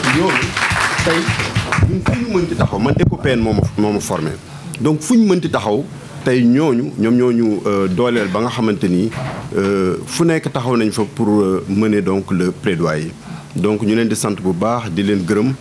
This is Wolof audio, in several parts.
ñooñu tey ñun fu ñu mënti taxaw man ECOPEN moo ma moo ma formé donc fu ñu mënti taxaw tey ñooñu ñoom ñooñu dooleel ba nga xamante ni fu nekk taxaw nañ fa pour mener donc le plaidoyer donc ñu leen di sant bu baax di leen gërëm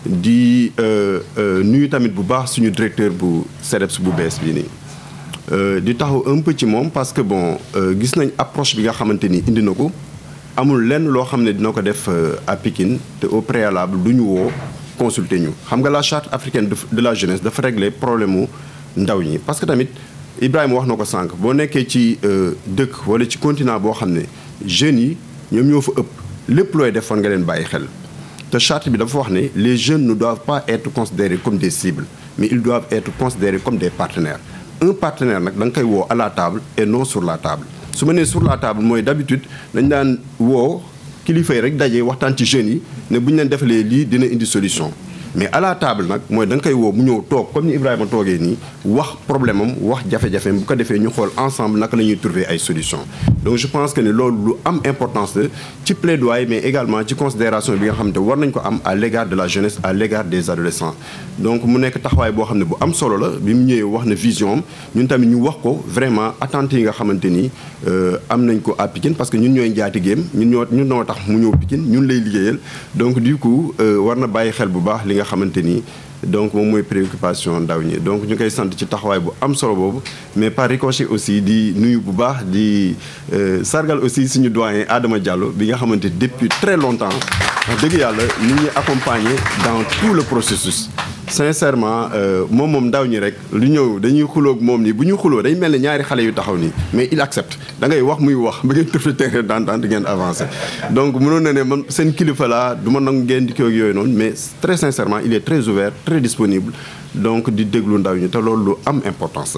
di nuyu tamit bu baax suñu directeur bu CDEPS bu bees bii nii di taxaw un peu ci moom parce que bon gis nañ approche bi nga xamante ni indi na ko amul lenn loo xam ne dina ko def à Pikine te au préalable du ñu woo consulter ñu xam nga la charte africaine de la jeunesse dafa régler problème mu ndaw ñi parce que tamit Ibrahima wax na ko sànq boo nekkee ci dëkk wala ci continent boo xam ne jeunes yi ñoom ñoo fa ëpp lépp looy def fan nga leen bàyyi xel te charte bi dafa wax ne les jeunes ne doivent pas être considérés comme des cibles mais ils doivent être considérés comme des partenaires un partenaire nag da nga koy woo à la table et non sur la table su ma nee sur la table mooy d'habitude dañ daan woo kilifa yi rek daje waxtaan ci jeunes yi ne bu ñu leen defalee lii dina indi solution mais à la table nag mooy da nga koy woo mu ñëw toog comme ni Ibrahima toogee nii wax problème am wax jafe-jafeem bu ko defee ñu xool ensemble naka la ñuy trouver ay solution donc je pense que ne loolu lu am importance la ci plaidoyer mais également ci considération bi nga xam ne war nañ ko am à l'égard de la jeunesse à l'égard des adolescents donc mu nekk taxawaay boo xam ne bu am solo la bi mu ñëwee wax na vision am ñun tamit ñu wax ko vraiment attentes yi nga xamante ni am nañ ko à Pikine parce que ñun ñooy njaatigéem ñun ñoo ñun noo tax mu ñëw Pikine ñun lay liggéeyal donc du coup war na bàyyi xel bu baax li nga xamante ni donc moom mooy préoccupation ndaw ñi donc ñu koy sant ci taxawaay bu am solo boobu mais par ricochet aussi di nuyu bu baax di sargal aussi suñu doyen Adama Diallo bi nga xamante depuis très longtemps wax dëgg yàlla nit ñi accompagner dans tout le processus sincèrement moom moom ndaw ñi rek lu ñëw dañuy xuloog moom nii bu ñu xuloo day mel ne ñaari xale yu taxaw nii mais il accepte da ngay wax muy wax ba ngeen tëfli terrain d'entente ngeen avancé donc mënoon na ne man seen kilifa laa du ma nangu ngeen di kii ak yooyu noonu mais très sincèrement il est très ouvert très disponible donc di déglu ndaw ñi te loolu lu am importance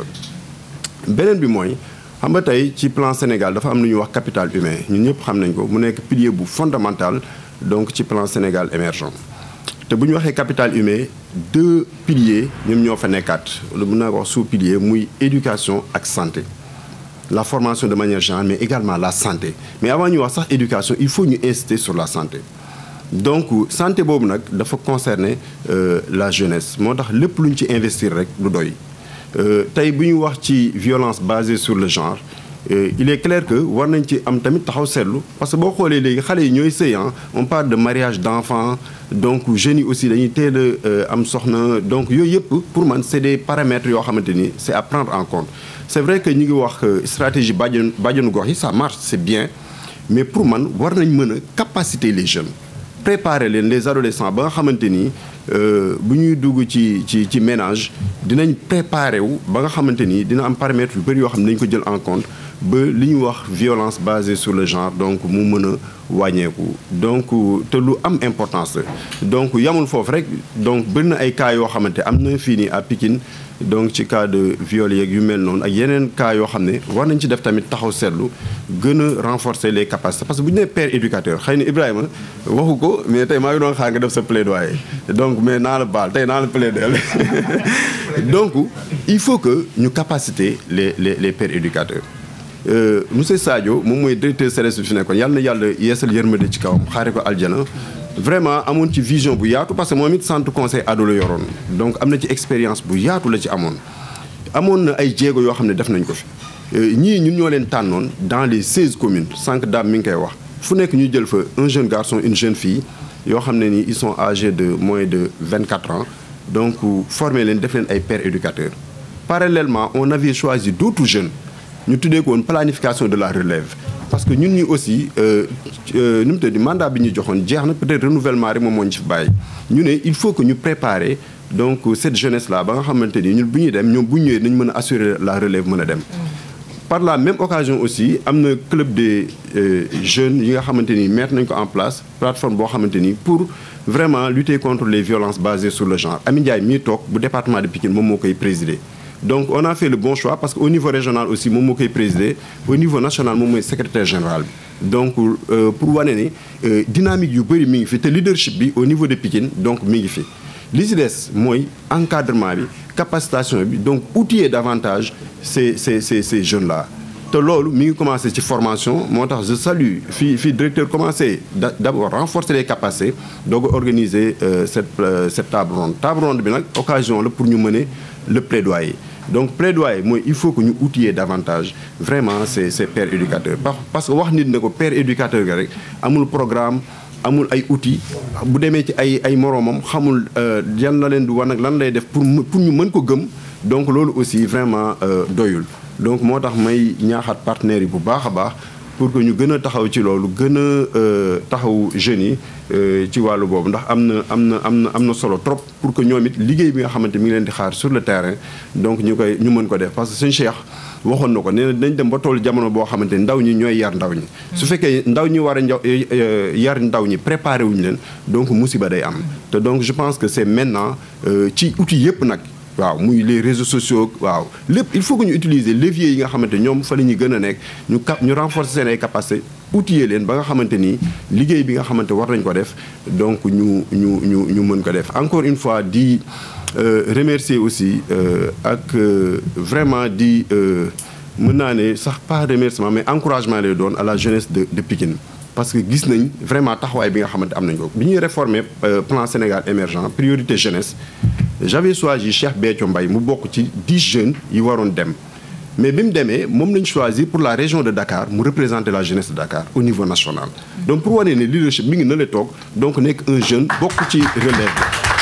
la beneen bi mooy xam nga tey ci plan Sénégal dafa am lu ñuy wax capital humain ñun ñëpp xam nañ ko mu nekk pilier bu fondamental donc ci plan Sénégal émergent te bu ñu waxee capital humain deux piliers ñoom ñoo fa nekkaat lu mën naa ko wax sous pilier muy éducation ak santé la formation de manière générale mais également la santé mais avant ñu wax sax éducation il faut ñu insister sur la santé donc santé boobu nag dafa concerner la jeunesse moo tax lépp lu ñu ci investir rek du doy tey bu ñu wax ci violence basée sur le genre il est clair que war nañ ci am tamit taxaw seetlu parce que boo xoolee léegi xale yi ñooy sëy on parle de mariage d'enfants donc jeunes yi aussi dañuy teel a am soxna donc yooyu yëpp pour man c'est des paramètres yoo xamante ni c'est à prendre en compte c'est vrai que ñu ngi wax stratégie bàjjenu bàjjenu gox yi ça marche c'est bien mais pour man war nañ mën a capaciter les jeunes préparer leen les adolescents ba nga xamante ni bu ñuy dugg ci ci ci ménage dinañ préparer wu ba nga xamante ni dina am paramètres yu bëri yoo xam ne dañu ko jël en compte ba li ñuy wax violence basée sur le genre donc mu mën a wàññeeku donc te lu am importance la donc yamul foofu rek donc bëri na ay cas yoo xamante am na fii nii à Pikine donc ci cas de viol yeeg yu mel noonu ak yeneen cas yoo xam ne war nañ ci def tamit taxaw seetlu gën a renforcer les capacités parce que bu ñu nee père éducateur xëy na Ibrahima waxu ko mais tey maa ngi doon xaar nga def sa plaidoyer donc mais naa la baal tey naa la plaider donc il faut que ñu capaciter les les les pères éducateurs. monsieur Sadio moom mooy directeur CRS bi fi nekkoon yàlla na yàlla yeesal yërmande ci kawam xaare ko aljana vraiment amoon ci vision bu yaatu parce que moom it centre conseil ado la yoroon donc am na ci expérience bu yaatu la ci amoon amoon na ay jéego yoo xam ne def nañ ko fi ñii ñun ñoo leen tànnoon dans les seize communes cinq daam mi ngi koy wax fu nekk ñu jël fa un jeune garçon une jeune fille yoo xam ne ni ils sont âgés de moins de vingt quatre ans donc former leen def leen ay pères éducateurs parallèlement on avait choisi d'autres jeunes ñu tuddee ko woon planification de la relève parce que ñun ñi aussi nu mu tudd mandat bi ñu joxoon jeex na peut-être renouvellement rek moom moo ñu ci bàyyi ñu ne il faut que ñu préparer donc cette jeunesse là ba nga xamante ni ñun bu ñuy dem ñoom bu ñu ñëwee nañ mën a assurer la relève mën a dem. par la même occasion aussi am na club des jeunes yi nga xamante ni mettre nañ ko en place plateforme boo xamante ni pour vraiment lutter contre les violences basées sur le genre Ami Ndiaye mii toog bu département de Pikine moom moo koy présider. donc on a fait le bon choix parce que au niveau régional aussi moom moo koy présider au niveau national moom mooy secrétaire général bi donc pour wane ne dynamique yu bëri mi ngi fi te leadership bi au niveau de Pikine donc mi ngi fi li ci des mooy encadrement bi capacitation bi donc outiller davantage ces ces ces ces jeunes là te loolu mi ngi commencé ci formation moo tax je salue fii fii directeur commencé d'abord renforcer les capacités doog a organiser cette cette table ronde table ronde bi nag occasion la pour ñu mener le plaidoyer donc plaidoyer mooy il faut que ñu outiller davantage vraiment ces ces pères éducateurs parce que wax nit ne ko père éducateur ga rek amul programme amul ay outils bu demee ci ay ay moroomam xamul yan la leen di wan ak lan lay def pour pour ñu mën ko gëm donc loolu aussi vraiment doyul donc moo tax may ñaaxaat partenaires yi bu baax a baax pour que ñu gën a taxaw ci loolu gën a taxaw jeunes yi ci wàllu boobu ndax am na am na am na am na solo trop pour que ñoom it liggéey bi nga xamante mi ngi leen di xaar sur le terrain donc ñu koy ñu mën ko def parce que suñu Cheikh waxoon na ko nee na dañ dem ba toll jamono boo xamante ni ndaw ñi ñooy yar ndaw ñi su fekkee ndaw ñi war a njaw yar ndaw ñi préparé wuñu leen donc musiba day am te donc je pense que c'est maintenant ci outils yëpp nag waaw muy les réseaux sociaux waaw lépp il faut que ñu utiliser levier yi nga xamante ñoom fa la ñuy gën a nekk ñu cap ñu renforcer seen ay capacités outiller leen ba nga xamante ni liggéey bi nga xamante war nañ ko def donc ñu ñu ñu ñu mën ko def encore une fois di remercier aussi ak vraiment di mën naa ne sax pas remerciement mais encouragement lay doon à la jeunesse de de Pikine parce que gis nañ vraiment taxawaay bi nga xamante am nañ ko bi ñuy réformer plan Sénégal émergent priorité jeunesse j'avais choisi Cheikh Béthio Mbaye mu bokk ci 10 jeunes yi waroon dem mais bi mu demee moom lañ choisir pour la région de Dakar mu représenter la jeunesse de Dakar au niveau national donc pour wane ne leadership mi ngi na la toog donc nekk un jeune bokk ci relève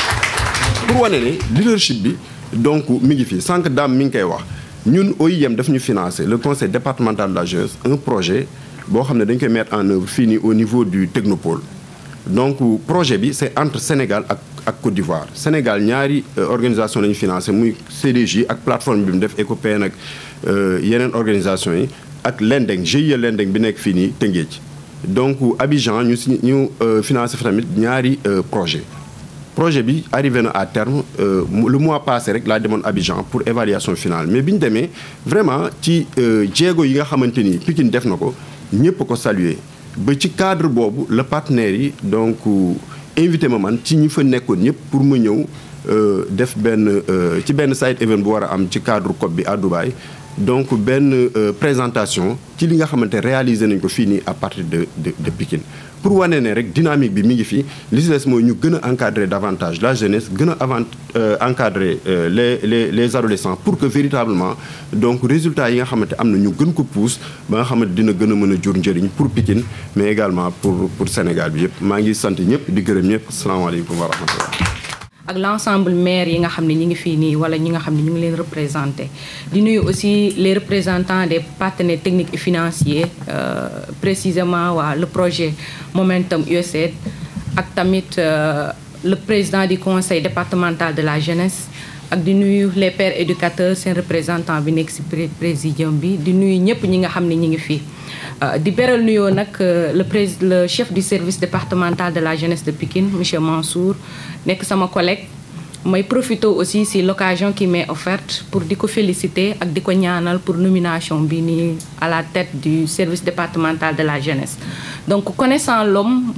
pour wane ne leadership bi donc mi ngi fii sànq daam mi ngi koy wax ñun OIM daf ñu financer le conseil départemental de la jeunesse un projet boo xam ne dañ koy mettre en œuvre fii nii au niveau du technopole donc projet bi c'est entre Sénégal ak ak Côte d'Ivoire Sénégal ñaari organisation lañu financé muy CDJ ak plateforme bi mu def ECOPEN ak yeneen organisation yi ak Lendeng GIE Lendeng bi nekk fii nii Tëngéej donc Abidjan ñu si ñu financé fa tamit ñaari projet projet bi arrivé na à terme le mois passé rek laa demoon Abidjan pour évaluation finale mais bi ñu demee vraiment ci jéego yi nga xamante ni Pikine def na ko ñëpp ko saluer ba ci cadre boobu le partenaire yi donc invité ma man ci ñi fa nekkoon ñëpp pour ma ñëw def benn ci benn side event bu war a am ci cadre COP bi à Dubaï donc benn présentation ci li nga xamante réalisé nañ ko fii nii à partir de de de Pikine pour wane ne rek dynamique bi mi ngi fi li si des mooy ñu gën a encadrer davantage la jeunesse gën a avant encadrer les les les adolescents pour que véritablement donc résultats yi nga xamante am na ñu gën ko pousse ba nga xamante dina gën a mën a jur njëriñ pour Pikine mais également pour pour Sénégal bi yëpp maa ngi sant ñëpp di gërëm ñëpp asalaamaaleykum wa rahmatullah ak l'ensemble maire yi nga xam ne ñi ngi fii nii wala ñi nga xam ne ñu ngi leen représenté di nuyu aussi les représentants des partenaires techniques et financiers précisément waa le projet Momentum USAID ak tamit le président du conseil départemental de la jeunesse ak di nuyu les pères éducateurs seen représentant bi nekk ci présidium bi di nuyu ñëpp ñi nga xam ne ñi ngi fii di beral nuyoo nag le prés le chef du service départemental de la jeunesse de Pikine monsieur Mansour nekk sama collègue may profité aussi si l'occasion qui m'est offerte pour di ko féliciter ak di ko ñaanal pour nomination bi nii à la tête du service départemental de la jeunesse donc connaissant l'homme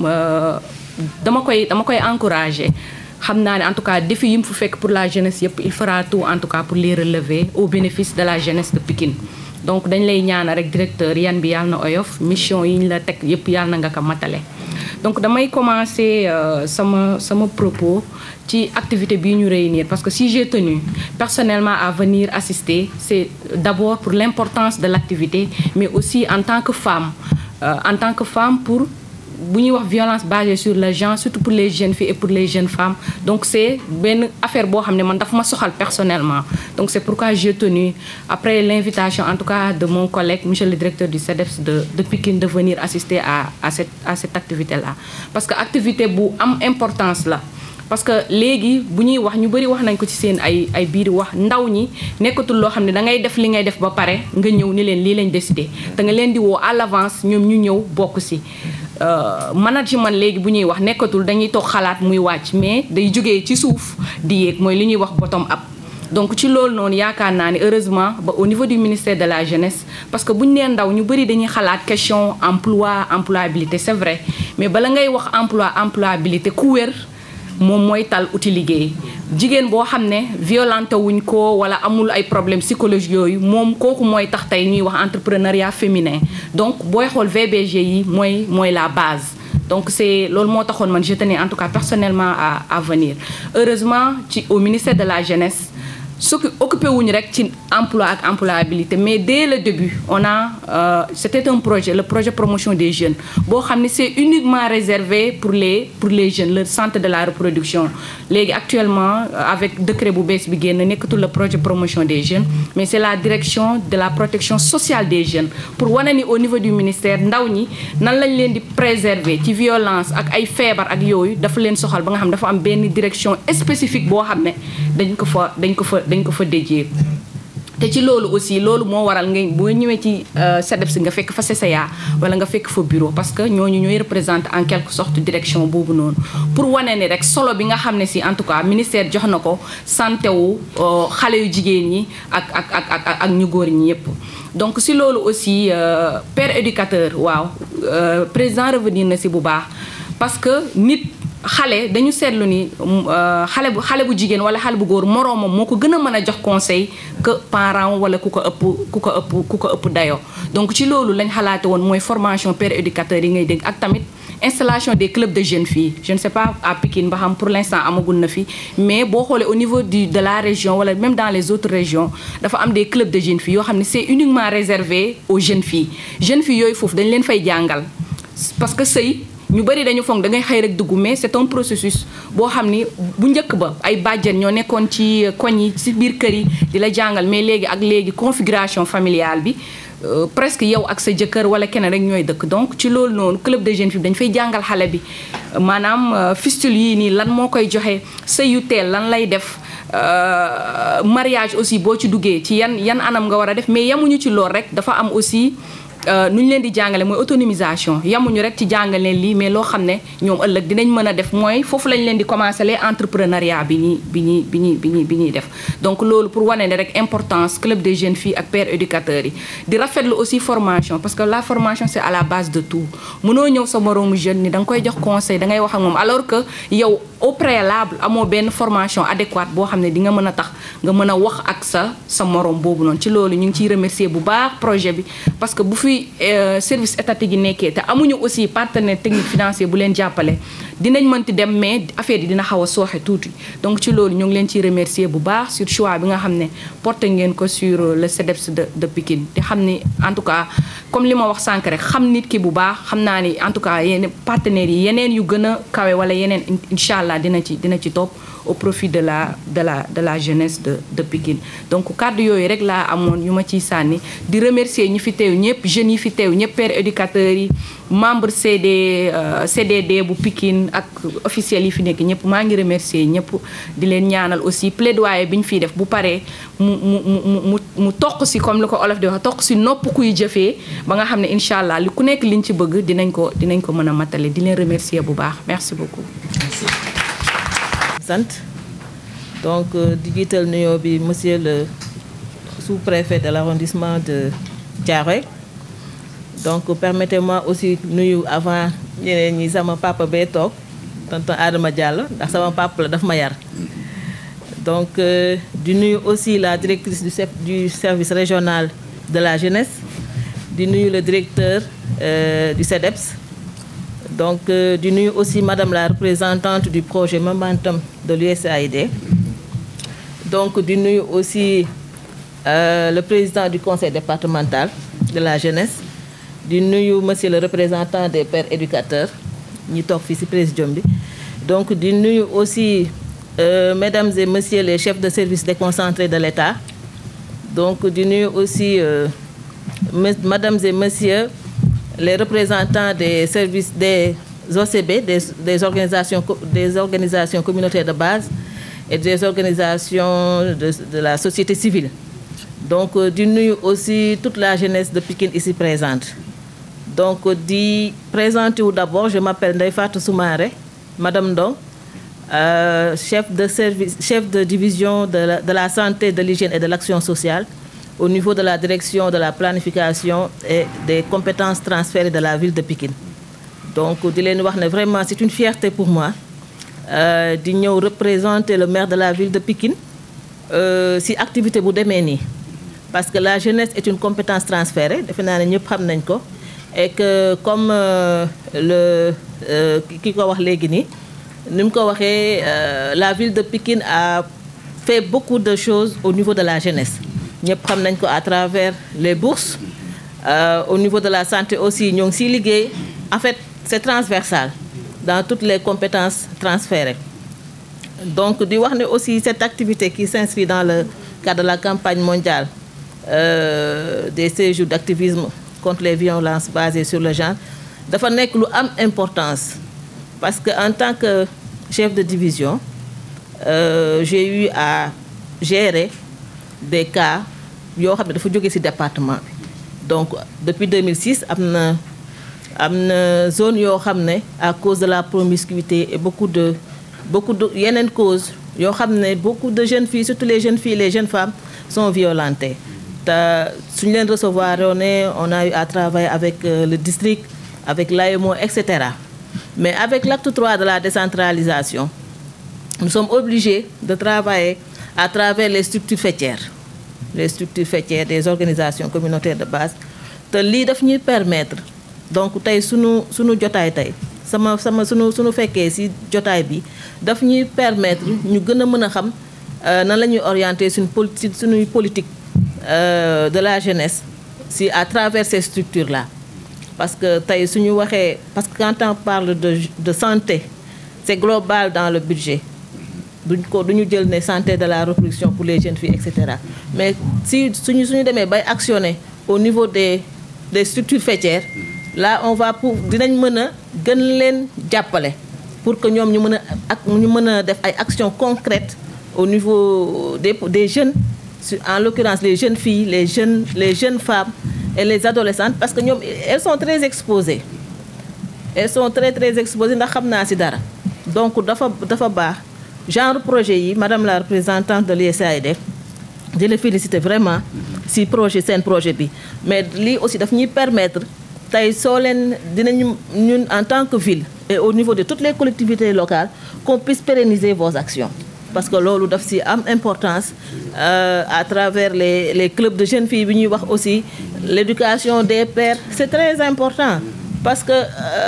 dama koy dama koy encourager xam naa ne en tout cas défi yi mu fu fekk pour la jeunesse yëpp il fera tout en tout cas pour les relever au bénéfice de la jeunesse de Pikine donc dañ lay ñaanal rek directeur yan bi yàlla na oyof mission yi ñu la teg yëpp yàlla na nga ko matale donc damay commencer sama sama propos ci activité bii ñu réunir parce que si j'ai tenu personnellement à venir assister c'est d'abord pour l'importance de l'activité mais aussi en tant que femme en tant que femme pour bu ñuy wax violence basée sur le genre surtout pour les jeunes filles et pour les jeunes femmes donc c'est benn affaire boo xam ne man daf ma soxal personnellement donc c'est pourquoi j'ai tenu après l'invitation en tout cas de mon collègue monsieur le directeur du CEDEPS de de Pikine de venir assister à à cette à cette activité-là parce que activité bu am importance la parce que léegi bu ñuy wax ñu bari wax nañ ko ci seen ay ay biir wax ndaw ñi nekkatul loo xam ne da ngay def li ngay def ba pare nga ñëw ni leen lii lañ décidé da nga leen di woo à l'avance ñoom ñu ñëw bokk ci management léegi bu ñuy wax nekkatul dañuy toog xalaat muy wàcc mais day jógee ci suuf di yéeg mooy li ñuy wax bottom up donc ci loolu noonu yaakaar naa ne heureusement ba au niveau du ministère de la jeunesse parce que bu ñu nee ndaw ñu bari dañuy xalaat question emploi employabilité c'est vrai mais bala ngay wax emploi employabilité ku wér moom mooy tal uti liggéey jigéen boo xam ne violenté wuñ ko wala amul ay problème psychologique yooyu moom kooku mooy tax tey ñuy wax entrepreneuriat féminin donc booy xool VBG yi mooy mooy la base donc c'est loolu moo taxoon man je tenais en tout cas personnellement à à venir heureusement ci au ministère de la jeunesse su occupé wuñu rek ci emploi ak employabilité mais dès le début on a euh, c'était un projet le projet promotion des jeunes boo xam ne c'est uniquement réservé pour les pour les jeunes le centre de la reproduction léegi actuellement avec décret bu bees bi génn nekkatul le projet promotion des jeunes mais c'est la direction de la protection sociale des jeunes pour wane ni au niveau du ministère ndaw ñi nan lañ leen di préserver ci violence ak ay feebar ak yooyu dafa leen soxal ba nga xam dafa am benn direction spécifique boo xam ne dañ ko fa dañ ko fa dañ ko fa déjee te ci loolu aussi loolu moo waral nga boo ñëwee ci SEDEPS nga fekk fa CCA wala nga fekk fa bureau parce que ñooñu ñooy représenter en quelque sorte direction boobu noonu pour wane ni rek solo bi nga xam ne si en tout cas ministère jox na ko santé wu xale yu jigéen ñi ak ak ak ak ak ñu góor ñi yépp donc si loolu aussi père éducateur waaw président revenir na si bu baax parce que nit xale dañu seetlu ni xale bu xale bu jigéen wala xale bu góor moroomam moo ko gën a mën a jox conseil que parent wala ku ko ëpp ku ko ëpp ku ko ëpp dayoo donc ci loolu lañ xalaate woon mooy formation père éducateur yi ngay dégg ak tamit installation des clubs de jeunes filles je ne sais pas à Pikine ba xam pour l'instant amagul na fi mais boo xoolee au niveau du de la région wala même dans les autres régions dafa am des clubs de jeunes filles yoo xam ne c'est uniquement réservé aux jeunes filles jeunes filles yooyu foofu dañ leen fay jàngal parce que sëy ñu bari dañu foog da ngay xëy rek dugg mais c'est un processus boo xam ni bu njëkk ba ay bàjjen ñoo nekkoon ci koñ yi ci biir kër yi di la jàngal mais léegi ak léegi configuration familiale bi presque yow ak sa jëkkër wala keneen rek ñooy dëkk donc ci loolu noonu club de jeunes filles dañ fay jàngal xale bi maanaam fistule yii nii lan moo koy joxe sëy yu teel lan lay def mariage aussi boo ci duggee ci yan yan anam nga war a def mais yemuñu ci lool rek dafa am aussi nu ñu leen di jàngale mooy autonomisation yamuñu rek ci jàngal leen lii mais loo xam ne ñoom ëllëg dinañ mën a def mooy foofu lañ leen di commencer les entrepreneuriat bi ñuy bi ñuy bi ñuy bi ñuy bi ñuy def donc loolu pour wane ne rek importance club des jeunes filles ak pères éducateurs yi di rafetlu aussi formation parce que la formation c'est à la base de tout mënoo ñëw sa moroomu jeune ni da nga koy jox conseil da ngay wax ak moom alors que yow au préalable amoo benn formation adéquate boo xam ne di nga mën a tax nga mën a wax ak sa sa moroom boobu noonu ci loolu ñu ngi ciy remercier bu baax projet bi parce que bu fi service étatique yi nekkee te amuñu aussi partenaire technique financier bu leen jàppale dinañ mënti dem mais affaire yi dina xaw a sooxe tuuti donc ci loolu ñu ngi leen ciy remercier bu baax sur choix bi nga xam ne porté ngeen ko sur le CEDEPS de de Pikine te xam ni en tout cas comme li ma wax sànq rek xam nit ki bu baax xam naa ni en tout cas yeneen partenaires yi yeneen yu gën a kawe wala yeneen incha allah dina ci dina ci topp au profit de la de la de la jeunesse de de Pikine donc kàddu yooyu rek laa amoon yu ma ciy sànni di remercier ñi fi teew ñëpp jeunes yi fi teew ñëpp pères éducateurs yi membre CD CDD bu Pikine ak officiels yi fi nekk ñëpp maa ngi remercier ñëpp di leen ñaanal aussi plaidoyer bi ñu fiy def bu paree mu mu mu mu mu toq si comme li ko olof di wax toq si nopp kuy jëfee ba nga xam ne incha allah li ku nekk liñ ci bëgg dinañ ko dinañ ko mën a matale di leen remercier bu baax merci beaucoup. sant donc di jiital nuyoo bi monsieur le sous-préfet de l'arrondissement de Thiaroye donc permettez-moi aussi nuyu avant ñeneen ñi sama papa bee toog tonton Adama Diallo ndax sama papa la daf ma yar donc di nuyu aussi la directrice du du service régional de la jeunesse di nuyu le directeur du CEDEPS donc di nuyu aussi madame la représentante du projet Momentum de l'USAID donc di nuyu aussi euh, le président du conseil départemental de la jeunesse di nuyu monsieur le représentant des pères éducateurs ñi toog fii ci présidium bi donc di nuyu aussi euh, mesdames et messieurs les chefs de service déconcentrés de l'État donc di nuyu aussi euh, mesdames et messieurs les représentants des services des OCB des, des organisations des organisations communautaires de base et des organisations de, de la société civile donc di nuyu aussi toute la jeunesse de Pikine ici présente donc di présenter wu d'abord je m'appelle Ndeye Fatou Soumaré madame Ndong euh, chef de service chef de division de la, de la santé de l'hygiène et de l'action sociale au niveau de la direction de la planification et des compétences transférées de la ville de Pikine donc di leen wax ne vraiment c'est une fierté pour moi di ñëw représenter le maire de la ville de Pikine ci activité bu demee nii parce que la jeunesse est une compétence transférée defe naa ne ñëpp xam nañ ko et que comme le ki ko wax léegi nii ni mu ko waxee la ville de Pikine a fait beaucoup de choses au niveau de la jeunesse ñëpp xam nañ ko à travers les bourses au niveau de la santé aussi ñoo ngi siy liggéey en fait c'est transversal dans toutes les compétences transférées donc di wax ne aussi cette activité qui s'inscrit dans le cadre de la campagne mondiale euh, des séjours d'activisme contre les violences basées sur le genre dafa nekk lu am importance parce que en tant que chef de division euh, j'ai eu à gérer des cas yoo xam ne dafa jóge ci département bi donc depuis 2006 am na am na zone yoo xam ne à cause de la promiscuité et beaucoup de beaucoup de yeneen causes yoo xam ne beaucoup de jeunes filles surtout les jeunes filles les jeunes femmes sont violentées te suñu leen recevoir on on a eu à travailler avec euh, le district avec l'AEMO et cetera mais avec l'acte 3 de la décentralisation nous sommes obligés de travailler à travers les structures faîtières les structures faîtières des organisations communautaires de base te lii daf ñuy permettre donc tey sunu sunu jotaay tey sama sama sunu sunu fekkee ci jotaay bi daf ñuy permettre ñu gën a mën a xam nan la ñuy orienter suñu politique suñuy politique euh, de la jeunesse ci à travers ces structures là parce que tey suñu waxee parce que quand on parle de de santé c'est global dans le budget duñ ko duñu jël ne santé de la reproduction pour les jeunes filles et cetera mais si suñu suñu demee bay actionner au niveau des des structures faîtières là on va pour dinañ mën a gën leen jàppale pour que ñoom ñu mën a ak ñu mën a def ay actions concrètes au niveau des des jeunes en l'occurrence les jeunes filles les jeunes les jeunes femmes et les adolescentes parce que ñoom elles sont très exposées elles sont très très exposées ndax xam naa ci dara donc dafa dafa baax genre projet yi madame la représentante de l'USAID di la féliciter vraiment ci projet seen projet bi mais lii aussi daf ñuy permettre tey soo leen dinañu ñun en tant que ville et au niveau de toutes les collectivités locales qu'on puisse pérenniser vos actions parce que loolu daf ci am importance euh, à travers les les clubs de jeunes filles bi ñuy wax aussi l'éducation des pères c'est très important parce que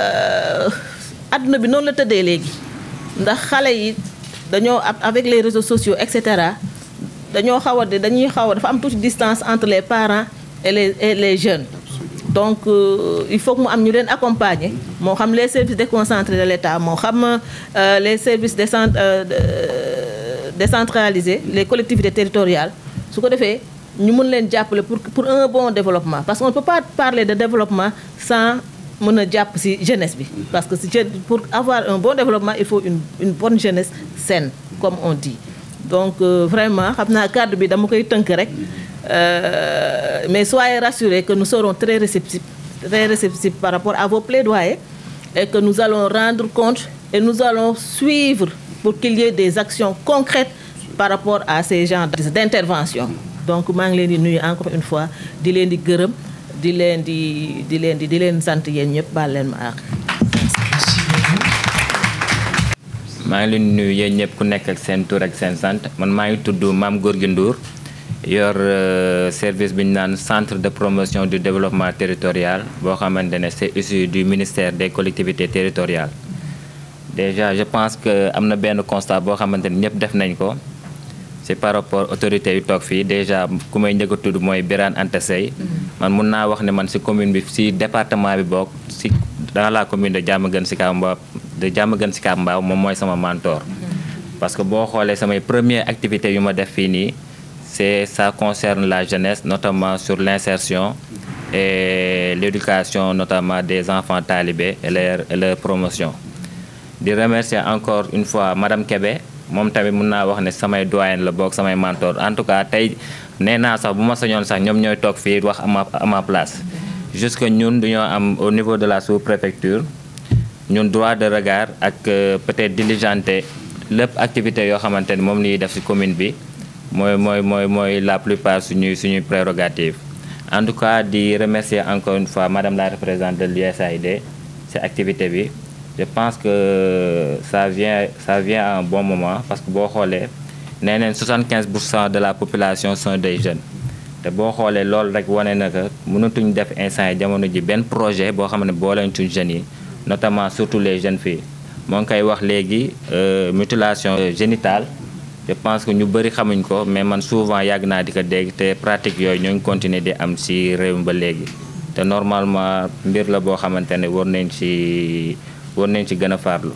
adduna bi noonu la tëddee léegi ndax xale yi dañoo avec les réseaux sociaux et cetera dañoo xaw a dañuy xaw a dafa am toute distance entre les parents et les et les jeunes donc euh, il faut que mu am ñu leen accompagner moo xam les services déconcentrés de l'État moo xam euh, les services décent euh, décentralisés les collectivités territoriales su ko defee ñu mën leen jàppale pour pour un bon développement parce qu'on ne peut pas parler de développement sans mën a jàpp ci jeunesse bi parce que ci pour avoir un bon développement il faut une une bonne jeunesse saine comme on dit donc euh, vraiment xam naa cadre bi dama koy tënk rek mais soyez rassurés que nous serons très réceptifs très réceptifs par rapport à vos plaidoyers et que nous allons rendre compte et nous allons suivre pour qu'il y ait des actions concrètes par rapport à ces genres d'intervention donc maa ngi leen di nuyu encore une fois di leen di gërëm di leen di di leen di di leen sant yéen ñëpp baal leen ma àq. maa ngi leen di nuyu yéen ñëpp ku nekk ak seen tur ak seen sant man maa ngi tudd Mame Gorgui Ndour yor service bi ñu naan centre de promotion du développement territorial boo xamante ne c'est issu du ministère des collectivités territoriales. déjà je pense que am na benn constat boo xamante ne ñëpp def nañ ko. c'est par rapport autorités yu toog fii déjà ku may njëkk a tudd mooy Birane Anta Seye man mun naa wax ne man ci commune bi ci département bi bokk ci dans la commune de Diamaguène Sicap Mbao de Diamaguène Sicap Mbao moom mooy sama mentor parce que boo xoolee samay première activité yu ma def fii nii c'est ça concerne la jeunesse notamment sur l'insertion et l'éducation notamment des enfants talibés et leur et leur promotion di remercier encore une fois madame Kébé moom tamit mun naa wax ne samay doyen la boog samay mentor en tout cas tey nee naa sax bu ma sañoon sax ñoom ñooy toog fii wax ama à ma place jusque ñun duñoo am au niveau de la sous-préfecture ñun droit de regard ak peut-être diligenter lépp activité yoo xamante ni moom liy def ci commune bi mooy mooy mooy mooy la plupart suñuy suñuy prérogative en tout cas di remercier encore une fois madame la représentante de l'USAID ci activité bi je pense que ça vient ça vient à un bon moment parce que boo xoolee nee neen 75 pour cent de la population sont des jeunes te boo xoolee loolu rek wane na que mënatuñ def instant yi jamono ji benn projet boo xam ne booleentuñ jeunes yi notamment surtout les jeunes filles moo ngi koy wax léegi mutilation génitale je pense que ñu bëri xamuñ ko mais man souvent yàgg naa di ko dégg te pratique yooyu ñoo ngi continuer di am ci réew mi ba léegi te normalement mbir la boo xamante ne war nañ ci war nañ ci gën a farlu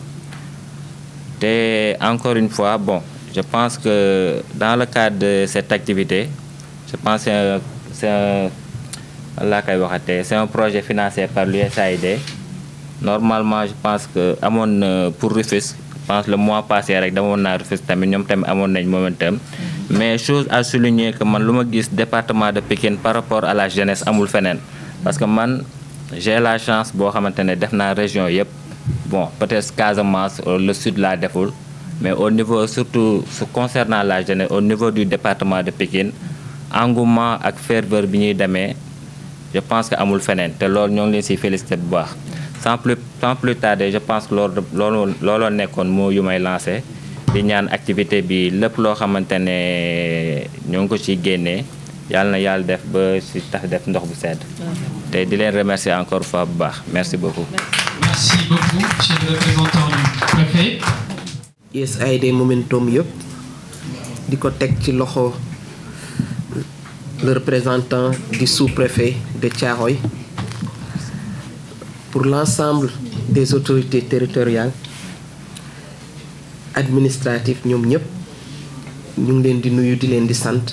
te encore une fois bon je pense que dans le cadre de cette activité je pense que c'est un laa koy waxatee c'est un projet financé par l'USAID normalement je pense que amoon na pour Rufisque je pense le mois passé rek demoon naa Rufisque tamit ñoom tamit amoon nañ momentum mais chose à souligner que man lu ma gis département de Pikine par rapport à la jeunesse amul feneen parce que man j'ai la chance boo xamante ne def naa région yëpp bon peut-être Casamance le sud laa deful mais au niveau surtout su concernant la jeunesse au niveau du département de Pikine engouement ak ferveur bi ñuy demee je pense que amul feneen te loolu ñoo ngi leen siy félicité bu baax sans plus sans plus tarder je pense que loolu loolu looloo nekkoon moo yu may lancé di ñaan activité bi lépp loo xamante ne ñoo ngi ko ciy génnee yàlla na yàlla def ba si tax def ndox bu sedd te di leen remercier encore fois bu baax merci beaucoup Merci beaucoup, monsieur le représentant du préfet. USAID Momentum yëpp di ko teg ci loxo le représentant du sous-préfet de Thiaroye pour l'ensemble des autorités territoriales administratives ñoom ñëpp ñu ngi leen di nuyu di leen di sant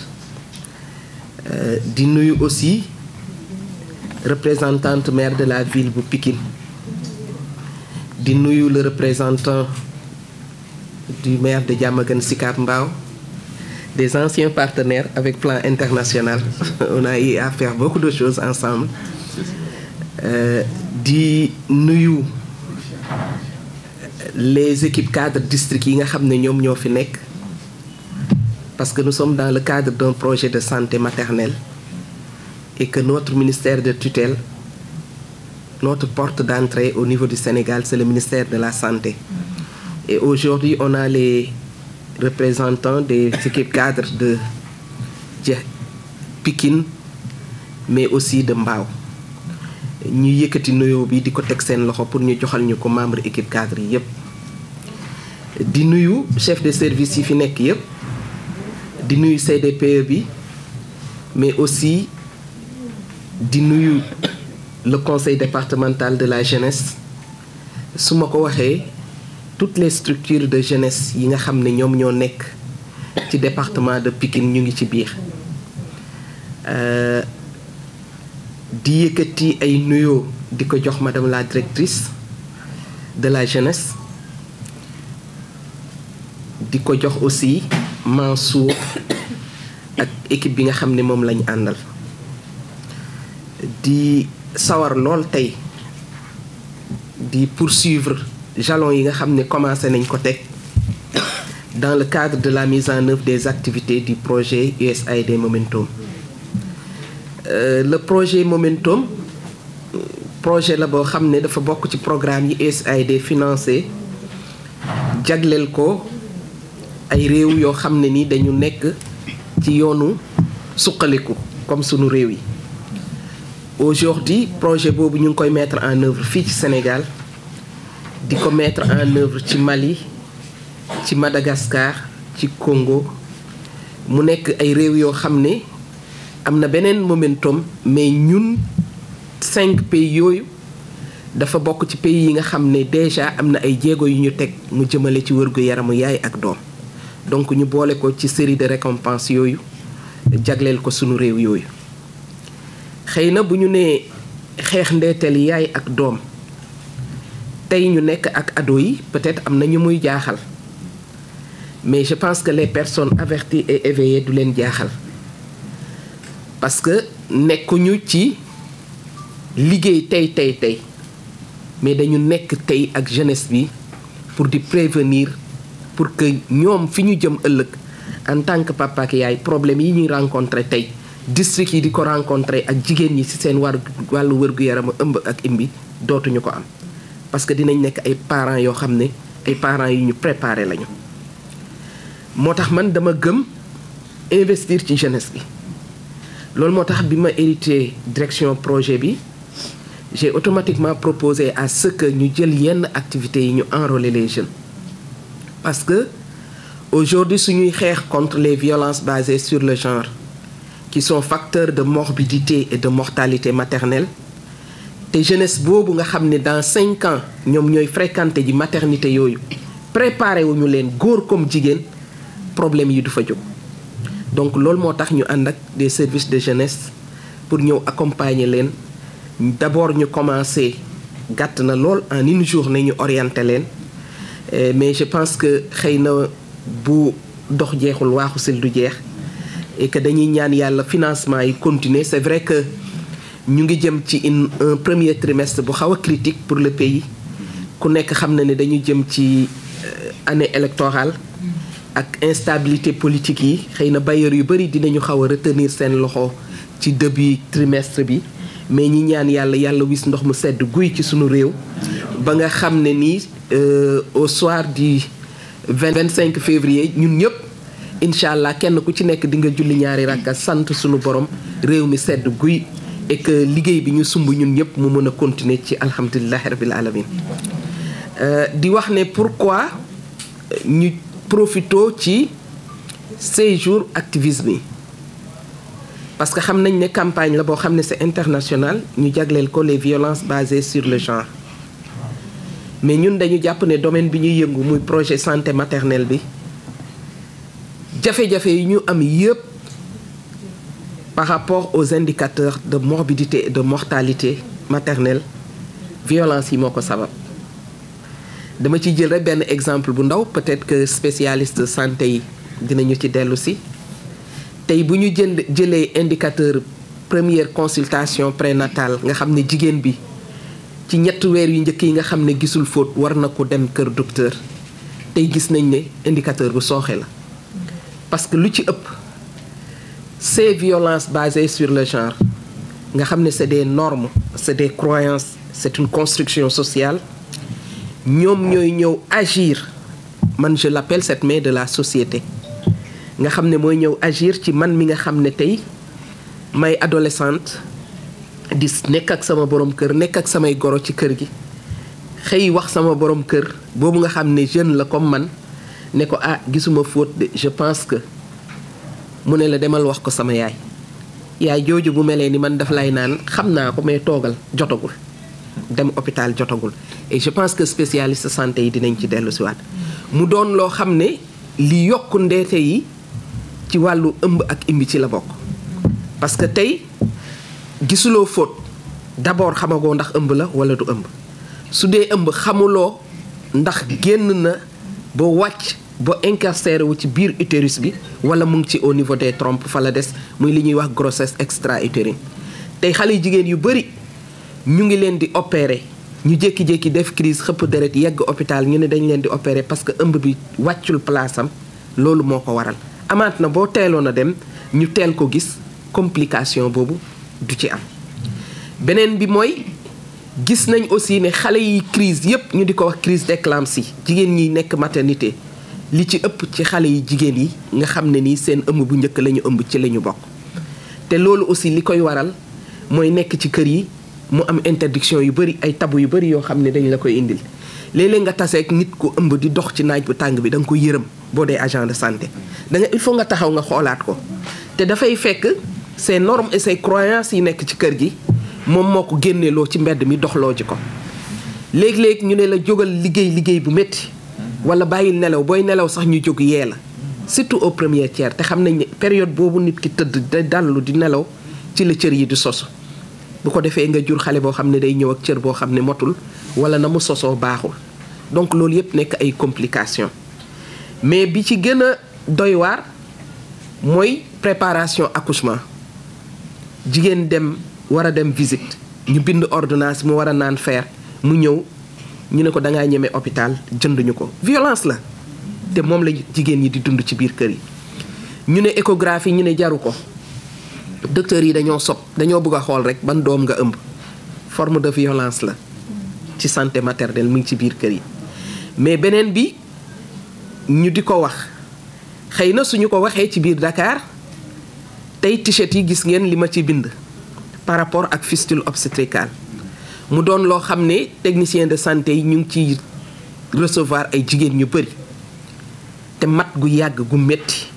di nuyu aussi représentante maire de la ville bu Pikine di nuyu le représentant du maire de Diamaguène Sicap Mbao des anciens partenaires avec plan international on a eu à faire beaucoup de choses ensemble euh, di nuyu les équipes cadres district yi nga xam ne ñoom ñoo fi nekk parce que nous sommes dans le cadre d'un projet de santé maternelle et que notre ministère de tutelle notre porte d'entrée au niveau du Sénégal c'est le ministère de la santé et aujourd'hui on a les représentants des équipes cadres de Pikine mais aussi de Mbao ñu yëkkati nuyoo bi di ko teg seen loxo pour ñu joxal ñu ko membre équipe cadre yi yépp di nuyu chef de service yi fi nekk yépp di nuyu CDPE bi mais aussi di nuyu le conseil départemental de la jeunesse su ma ko waxee toutes les structures de jeunesse yi nga xam ne ñoom ñoo nekk ci département de Pikine ñu ngi ci biir di yëkkati ay nuyoo di ko jox madame la directrice de la jeunesse di ko jox aussi Mansour ak équipe bi nga xam ne moom lañu àndal di sawar lool tey di poursuivre jalons yi nga xam ne commencé nañ ko teg dans le cadre de la mise en œuvre des activités du projet USAID Momentum Euh, le projet Momentum projet la boo xam ne dafa bokk ci programme yi USAID financé jagleel ko ay réew yoo xam ne ni dañu nekk ci yoonu suqaliku comme sunu réew yi aujourd'hui projet boobu ñu ngi koy mettre en œuvre fii ci Sénégal di ko mettre en œuvre ci Mali ci Madagascar ci Congo mu nekk ay réew yoo xam ne am na beneen momentum mais ñun cinq pays yooyu dafa bokk ci pays yi nga xam ne déjà am na ay jéego yu ñu teg mu jëmale ci wërgu yaramu yaay ak doom donc ñu boole ko ci série de récompenses yooyu jagleel ko sunu réew yooyu xëy na bu ñu nee xeex ndeeteel yaay ak doom tey ñu nekk ak ado yi peut-être am na ñu muy jaaxal mais je pense que les personnes averties et éveillées du leen jaaxal parce que nekkuñu ci liggéey tey tey tey mais dañu nekk tey ak jeunesse bi pour di prévenir pour que ñoom fi ñu jëm ëllëg en tant que papa ak yaay problème yi ñuy rencontrer tey district yi di ko rencontrer ak jigéen ñi ci seen war wàllu wërgu yaram ëmb ak imbi dootuñu ko am parce que dinañ nekk ay parents yoo xam ne ay parents yu ñu préparé lañu moo tax man dama gëm investir ci jeunesse bi loolu moo tax bi ma hérité direction projet bi j'ai automatiquement proposé à ce que ñu jël yenn activités yi ñu enrôler les jeunes parce que aujourd'hui suñuy xeex contre les violences basées sur le genre qui sont facteurs de morbidité et de mortalité maternelle te jeunesse boobu nga xam ne dans cinq ans ñoom ñooy fréquenter ji maternité yooyu préparé wuñu leen góor comme jigéen problème yi du fa jóg donc loolu moo tax ñu ànd ak des services de jeunesse pour ñëw accompagner leen d'abord ñu commencé gàtt na lool en une journée ñu orienté leen mais je pense que xëy na bu dox jeexul waaxu sil du jeex et que dañuy ñaan yàlla financement yi continuer c'est vrai que ñu ngi jëm ci une un premier trimestre bu xaw a critique pour le pays ku nekk xam na ne dañu jëm ci année électorale ak instabilité politique yi xëy na bailleurs yu bari dinañu xaw a retenir seen loxo ci début trimestre bi mais ñi ñaan yàlla yàlla wis ndox mu sedd guy ci sunu réew ba nga xam ne nii au soir du vingt cinq février ñun ñëpp incha allah kenn ku ci nekk di nga julli ñaari rakka sant sunu borom réew mi sedd guy et que liggéey bi ñu sumb ñun ñëpp mu mën a continuer ci alhamdulilahi rabil alamin di wax ne pourquoi ñu profito ci ces jours activisme yi parce que xam nañ ne campagne la boo xam ne c'est international ñu jagleel ko les violences basées sur le genre mais ñun dañu jàpp ne domaine bi ñuy yëngu muy projet santé maternelle bi jafe-jafe yi ñu am yëpp par rapport aux indicateurs de morbidité et de mortalité maternelle violence yi moo ko sabab dama ci jël rek benn exemple bu ndaw peut-être que spécialiste santé yi dinañu ci dellu si tey bu ñu jënd jëlee indicateur première consultation prénatale nga xam ne jigéen bi ci ñetti weer yu njëkk yi nga xam ne gisul faute war na ko dem kër docteur tey gis nañ ne indicateur bu sooxe la parce que lu ci ëpp ces violences basées sur le genre nga xam ne c'est des normes c'est des croyances c'est une construction sociale ñoom ñooy ñëw agir man je l'appelle cette main de la société nga xam ne mooy ñëw agir ci man mi nga xam ne tey may adolescente di nekk ak sama borom kër nekk ak samay goro ci kër gi xëy wax sama borom kër boobu nga xam ne jeune la comme man ne ko ah gisuma faute de je pense que mu ne la demal wax ko sama yaay yaay jooju bu melee ni man daf lay naan xam naa ko mais toogal jotagul dem hôpital jotagul et je pense que spécialiste santé yi dinañ ci dellu si waat mu doon loo xam ne li yokk ndeete yi ci wàllu ëmb ak imbi ci la bokk parce que tey gisuloo faute d'abord xamagoo ndax ëmb la wala du ëmb su dee ëmb xamuloo ndax génn na ba wàcc ba incarcéré wu ci biir utérus bi wala mu ngi ci au niveau des trompes fa la des muy li ñuy wax grossesse extra-utérine tey xale yu jigéen yu bari ñu ngi leen di opérer ñu jékki-jékki def crise xëpp deret yegg hôpital ñu ne dañ leen di opérer parce que ëmb bi wàccul place am loolu moo ko waral amaat na boo teeloon a dem ñu teel ko gis complication boobu du ci am beneen bi mooy gis nañ aussi ne xale yi crise yépp ñu di ko wax crise d'éclampsie jigéen ñi nekk maternité li ci ëpp ci xale yi jigéen yi nga xam ne nii seen ëmb bu njëkk la ñu ëmb ci la ñu bokk te loolu aussi li koy waral mooy nekk ci kër yi mu am interdiction yu bari ay tabu yu bari yoo xam ne dañ la koy indil léeg-léeg nga taseeg nit ku ëmb di dox ci naaj bu tàng bi da nga ko yërëm boo dee agent de santé da nga il faut nga taxaw nga xoolaat ko te dafay fekk ces normes et ces croyances yi nekk ci kër gi moom moo ko génneeloo ci mbedd mi doxloo ji ko léeg-léeg ñu ne la jógal liggéey liggéey bu métti wala bàyyil nelaw booy nelaw sax ñu jóg yee la surtout au premier tiers te xam nañ ne période boobu nit ki tëdd da dallu di nelaw ci la cër yi di sosu bu ko defee nga jur xale boo xam ne day ñëw ak cër boo xam ne motul wala na mu sosoo baaxul donc loolu yépp nekk ay complications mais bi ci gën a doy waar mooy préparation accouchement jigéen dem war a dem visite ñu bind ordonnance mu war a naan fer mu ñëw ñu ne ko da ngaa ñeme hôpital jënduñu ko violence la te moom la jigéen ñi di dund ci biir kër yi ñu ne échographie ñu ne jaru ko docteurs yi dañoo sob dañoo bëgg a xool rek ban doom nga ëmb forme de violence la ci santé maternelle mu ngi ci biir kër yi mais beneen bi ñu di ko wax xëy na suñu ko waxee ci biir Dakar tey t-shirt yi gis ngeen li ma ci bind par rapport ak fistule obstétricale mu doon loo xam ne technicien de santé yi ñu ngi ciy recevoir ay jigéen ñu bëri te mat gu yàgg gu metti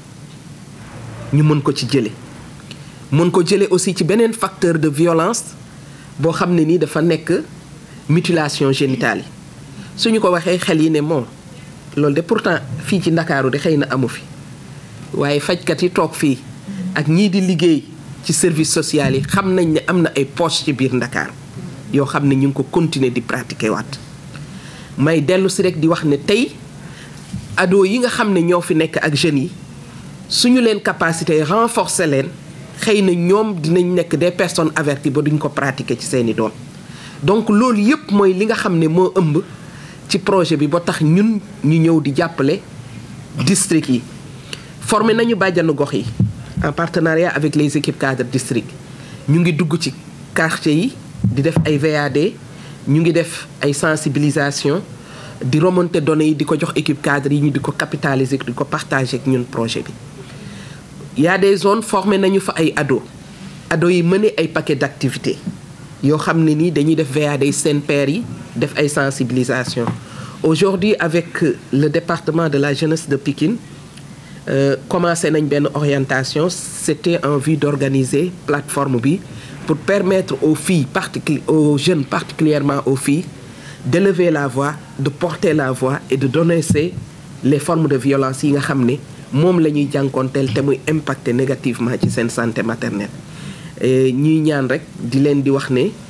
ñu mën ko ci jële mën ko jële aussi ci beneen facteur de violence boo xam ne nii dafa nekk mutilation génitale yi suñu ko waxee xel yi ne moom loolu de pourtant fii ci ndakaaru de xëy na amu fi waaye fajkat yi toog fii ak ñii di liggéey ci service social yi xam nañ ne am na ay poche ci biir ndakaaru yoo xam ne ñu ngi ko continuer di pratiquer waat may dellu si rek di wax ne tey ado yi nga xam ne ñoo fi nekk ak jeunes yi suñu leen capacité renforcer leen xëy na ñoom dinañ nekk des personnes averties ba duñ ko pratiquer ci seeni doom donc loolu yépp mooy li nga xam ne moo ëmb ci projet bi ba tax ñun ñu ñëw di jàppale district yi formé nañu bàjjanu gox yi en partenariat avec les équipes cadres district ñu ngi dugg ci quartier yi di def ay VAD ñu ngi def ay sensibilisation di remonter données yi di ko jox équipe cadre yi ñu di ko capitaliser di ko partager ak ñun projet bi y a des zones formé nañu fa ay ado ado yi mëne ay paquet d'activités yoo xam ne nii dañuy def VAD seen pairs yi def ay sensibilisation aujourd'hui avec le département de la jeunesse de Pikine euh, commencé nañ benn orientation c'était en vue d'organiser plateforme bi pour permettre aux filles particuli aux jeunes particulièrement aux filles d'élever la voix de porter la voix et de dénoncer les formes de violence yi nga xam ne moom la ñuy jànkoonteel te muy impacter négativement ci seen santé maternelle ñuy ñaan rek di leen di wax ne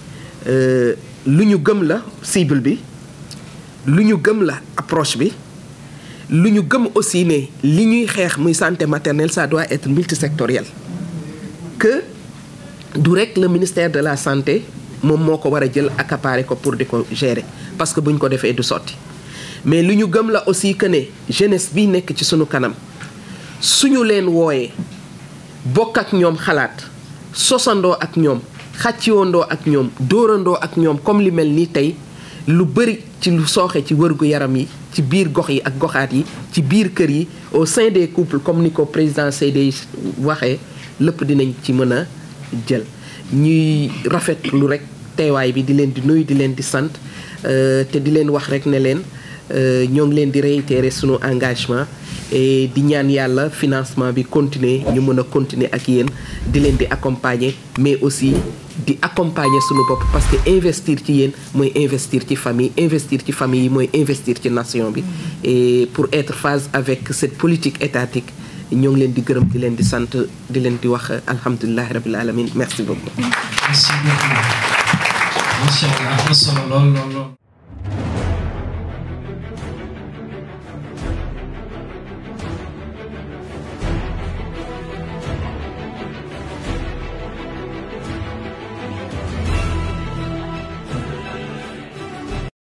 lu ñu gëm la cible bi lu ñu gëm la approche bi lu ñu gëm aussi ne li ñuy xeex muy santé maternelle ça doit être multisectoriel que du rek le ministère de la santé moom moo ko war a jël accaparer ko pour di ko gérer parce que bu ñu ko defee du sotti mais lu ñu gëm la aussi que ne jeunesse bi nekk ci sunu kanam suñu leen wooyee bokk ak ñoom xalaat sosandoo ak ñoom xàcciwandoo ak ñoom dóorandoo ak ñoom comme li mel nii tey lu bëri ci lu sooxe ci wërgu yaram yi ci biir gox yi ak goxaat yi ci biir kër yi au sein des couples comme ni ko président CD waxee lépp dinañ ci mën a jël ñuy rafet lu rek teewaay bi di leen di nuyu di leen di sant te di leen wax rek ne leen ñoo ngi leen di réitérer sunu engagement et di ñaan yàlla financement bi continuer ñu mën a continuer ak yéen di leen di accompagner mais aussi di accompagner sunu bopp parce que investir ci yéen mooy investir ci famille investir ci famille yi mooy investir ci nation bi et pour être phase avec cette politique étatique ñoo ngi leen di gërëm di leen di sant di leen di wax alhamdulilahi rabil alamin merci beaucoup merci beaucoup macha allah am na solo lool lool lool